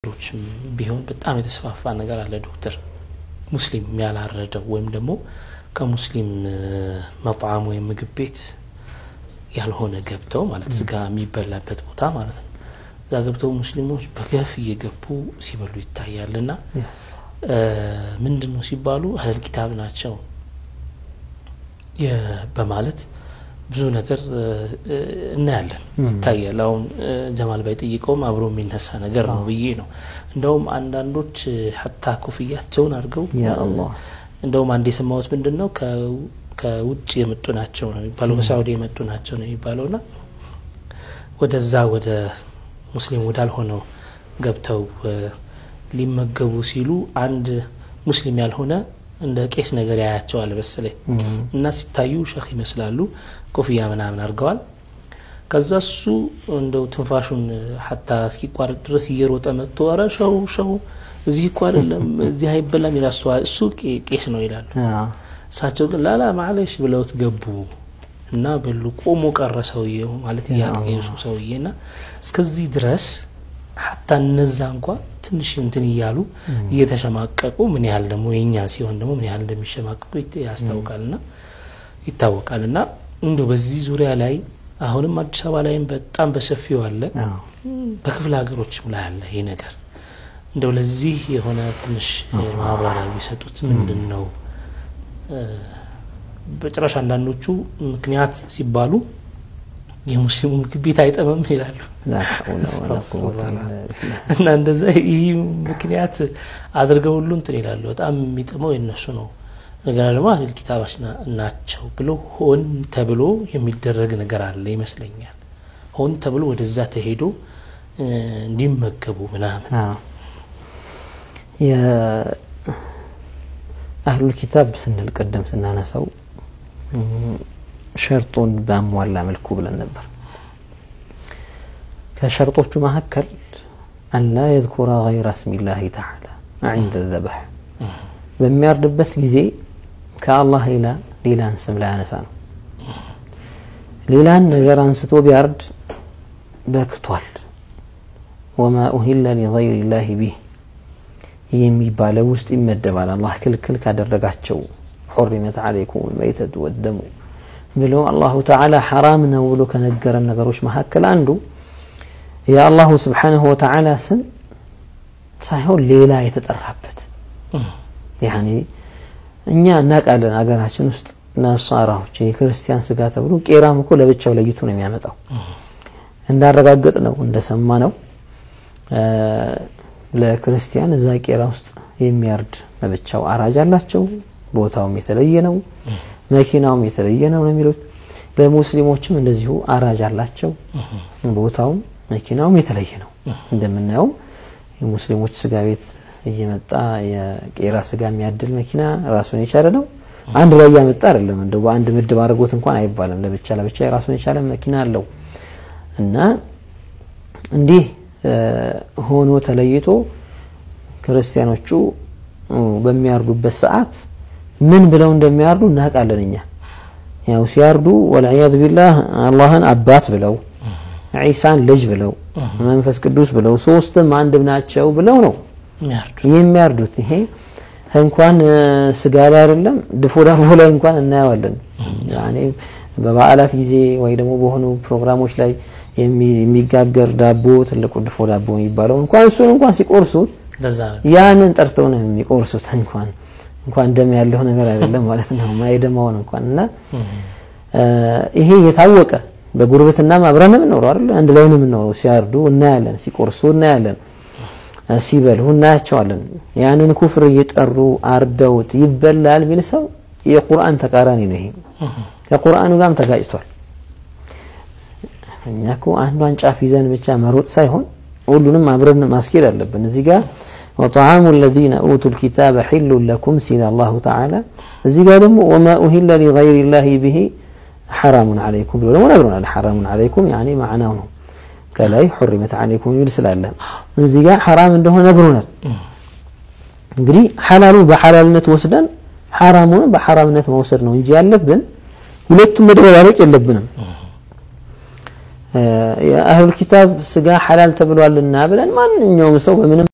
ሌሎችም ቢሆን በጣም የተስፋፋ ነገር አለ ዶክተር ሙስሊም ያላረደው ወይም ደግሞ ከሙስሊም መጣዕም ወይም ምግብ ቤት ያልሆነ ገብተው ማለት ስጋ የሚበላበት ቦታ ማለት ነው እዛ ገብተው ሙስሊሞች በገፍ እየገቡ ሲበሉ ይታያል እና ምንድን ነው ሲባሉ አህለል ኪታብ ናቸው በማለት ብዙ ነገር እናያለን ይታያል አሁን ጀማል ባይጠይቀውም አብሮ የሚነሳ ነገር ነው ብዬ ነው እንደውም አንዳንዶች ሀታ ኮፍያቸውን አድርገው እንደውም አንድ የሰማሁት ምንድን ነው ከውጭ የመጡ ናቸው ነው የሚባለው ከሳውዲ የመጡ ናቸው ነው የሚባለው ና ወደዛ ወደ ሙስሊም ወዳልሆነው ገብተው ሊመገቡ ሲሉ አንድ ሙስሊም ያልሆነ እንደ ቄስ ነገር ያያቸዋል መሰለኝ እና ሲታዩ ሸህ ይመስላሉ ኮፍያ ምናምን አድርገዋል ከዛ እሱ እንደው ትንፋሹን ሀታ እስኪቋረጥ ድረስ እየሮጠ መጥቶ ኧረ ሸው ሸው እዚህ እኮ አይደለም እዚህ አይበላም ይላስተዋል እሱ ቄስ ነው ይላሉ እሳቸው ግን ላላ ማለሽ ብለውት ገቡ እና በሉ ቆሞ ቀረ ሰውዬው ማለት እያቀሱ ሰውዬ ና እስከዚህ ድረስ ሀታ እነዛ እንኳ ትንሽ እንትን እያሉ እየተሸማቀቁ ምን ያህል ደግሞ የኛ ሲሆን ደግሞ ምን ያህል እንደሚሸማቀቁ ያስታውቃል ና ይታወቃል እና እንዲ በዚህ ዙሪያ ላይ አሁንም አዲስ አበባ ላይም በጣም በሰፊው አለ በክፍለ ሀገሮችም ላይ አለ ይህ ነገር እንደው ለዚህ የሆነ ትንሽ ማብራሪያ ቢሰጡት ምንድን ነው በጭራሽ አንዳንዶቹ ምክንያት ሲባሉ የሙስሊሙ ምግብ ቤት አይጠመም ይላሉ እና እንደዛ ይህ ምክንያት አድርገው ሁሉ እንትን ይላሉ በጣም የሚጥመው የነሱ ነው ነገር ደግሞ አህል ኪታባች ናቸው ብሎ ሆን ተብሎ የሚደረግ ነገር አለ ይመስለኛል ሆን ተብሎ ወደዛ ተሄዶ እንዲመገቡ ምናምን አህሉ ኪታብ ስንል ቅድም ስናነሳው ሸርጡን ባሟላ መልኩ ብለን ነበር ከሸርጦቹ መካከል አላ የذኩረ ገይረ ስሚላህ ተዓላ عند الذبح በሚያርድበት ጊዜ ከአላህ ሌላ ሌላን ስም ላያነሳ ነው ሌላን ነገር አንስቶ ቢያርድ በክቷል ወማ ኡሂለ ሊገይር ላህ ቢህ የሚባለው ውስጥ ይመደባል አላህ ክልክል ካደረጋቸው ሑሪመት ዓለይኩም ልመይተቱ ወደሙ ብሎ አላሁ ተዓላ ሐራም ነው ብሎ ከነገረን ነገሮች መካከል አንዱ የአላሁ ስብሓንሁ ወተዓላ ስም ሳይሆን ሌላ የተጠራበት ያኒ እኛ እናውቃለን አገራችን ውስጥ ነሳራዎች የክርስቲያን ስጋ ተብሎ ቄራም እኮ ለብቻው ለይቱ ነው የሚያመጣው እንዳረጋገጥ ነው እንደሰማ ነው ለክርስቲያን እዛ ቄራ ውስጥ የሚያርድ ለብቻው አራጅ አላቸው ቦታውም የተለየ ነው መኪናውም የተለየ ነው ነው የሚሉት ለሙስሊሞችም እንደዚሁ አራጅ አላቸው ቦታውም መኪናውም የተለየ ነው እንደምናየው የሙስሊሞች ስጋ ቤት እየመጣ የቄራ ስጋ የሚያድል መኪና ራሱን የቻለ ነው አንድ ላይ እያመጣ አይደለም እንደው በአንድ ምድብ አድርጎት እንኳን አይባልም ለብቻ ለብቻ የራሱን የቻለ መኪና አለው እና እንዲህ ሆኖ ተለይቶ ክርስቲያኖቹ በሚያርዱበት ሰዓት ምን ብለው እንደሚያርዱ እናውቃለን እኛ ያው ሲያርዱ ወልዕያዙ ቢላህ አላህን አባት ብለው ዒሳን ልጅ ብለው መንፈስ ቅዱስ ብለው ሶስትም አንድም ናቸው ብለው ነው የሚያርዱት ይሄ እንኳን ስጋ ላይ አይደለም ድፎ ዳቦ ላይ እንኳን እናየዋለን በበዓላት ጊዜ ወይ ደግሞ በሆኑ ፕሮግራሞች ላይ የሚጋገር ዳቦ ትልቁ ድፎ ዳቦ የሚባለው እንኳን እሱን እንኳን ሲቆርሱት ያንን ጠርተው ነው የሚቆርሱት እንኳን እንኳን ደም ያለው ነገር አይደለም ማለት ነው ማይደማውን እንኳን እና ይሄ የታወቀ በጉርብትናም አብረን የምንኖረው አይደል አንድ ላይ ነው የምንኖረው ሲያርዱ እናያለን ሲቆርሱ እናያለን ሲበሉ እናያቸዋለን ያንን ኩፍር እየጠሩ አርደውት ይበላል ሚል ሰው የቁርአን ተቃራኒ ነው ይሄ ከቁርአኑ ጋርም ተጋጭቷል እኛ እኮ አንዷን ጫፍ ይዘን ብቻ መሮጥ ሳይሆን ሁሉንም አብረን ማስኬድ አለብን እዚህ ጋር وطعام الذين أوتوا الكتاب حل لكم سين الله تعالى እዚህ ጋር ደግሞ وما أهل لغير الله به حرام عليكم ብሎ ደግሞ ነግሮናል حرام عليكم يعني معناه ነው ከላይ حرمت عليكم የሚል ስላለ እዚህ ጋር ሐራም እንደሆነ ነግሮናል እንግዲህ ሐላሉ በሐላልነት ወስደን ሐራሙን በሐራምነት መውሰድ ነው እንጂ ያለብን ሁለቱም መደበላለቅ የለብንም የአህሉል ኪታብ ስጋ ሐላል ተብሏልና ብለን ማንኛውም ሰው በምንም